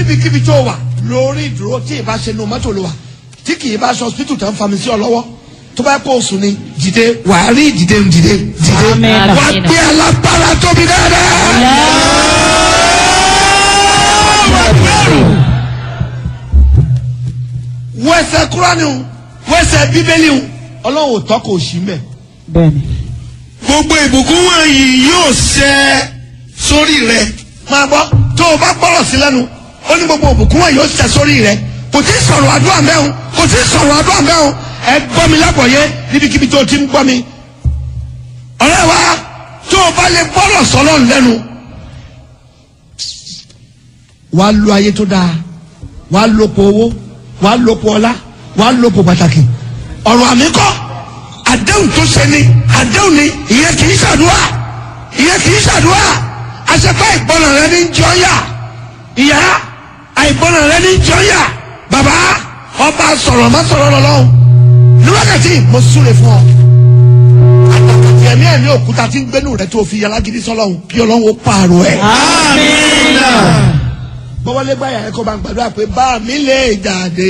níbikíbi tó wà lórí ìdúró tí ìbá ṣe nu mọ́tò ló wà tí kì í bá aṣọ hospital tó ń fami sí ọ lọ́wọ́ tó bá kó o sùn ni dìde wàá rí dìde dìde dìde Amen. wàá gbé alágbára tóbi dáadáa. wẹsẹ̀ kúránì o wẹsẹ̀ bíbélì o ọlọ́run ò tọ́ kò sí mẹ́. bẹ́ẹ̀ni. gbogbo ìbùkún wọ̀nyí yóò ṣẹ sórí rẹ. máa gbọ́ tó o bá gbọ́rọ̀ sí lẹ́nu ó ní gbogbo ìbùkún wọ̀nyí yóò ṣẹ sórí rẹ kò tí ì sọ̀rọ̀ àdúrà mẹ́hùn kò tí ì sọ̀rọ̀ àdúrà mẹ́hùn ẹ gbọ́ mi lágbọ̀ọ́yé níbikíbi tó o ti ń gbọ́ mi. ọ̀rẹ́ wa tó o bá lè gbọ́rọ̀ sọ́lọ́ lẹ́nu wàá lo ayé tó dáa wàá lòpọ̀ owó wàá lòpọ̀ ọlá wàá lòpọ̀ pàtàkì ọ̀rọ̀ àmì kọ́ àdéhùn tó ṣe ni àdéhùn ni ìyẹn kì í ṣàdúrà ìyẹn kì í ṣàdúrà àṣepá ìgbọràn rẹ ní jọyà ìyá àìgbọràn rẹ ní jọyà bàbá ọba sọ̀rọ̀ má sọ̀rọ̀ lọ́lọ́hùn ní wákàtí mo súre fún ọ àtàkùn ẹ̀mí ẹ̀mí òkúta tí ń gbénu rẹ tó fi alágídí sọlọ́hùn kí ọlọ́hun ó pààrọ̀ ẹ̀. amina. bọ́wọ́lé gbáyà ẹ̀kọ́ bá ń gbàdúrà pé bá mi lè jáde.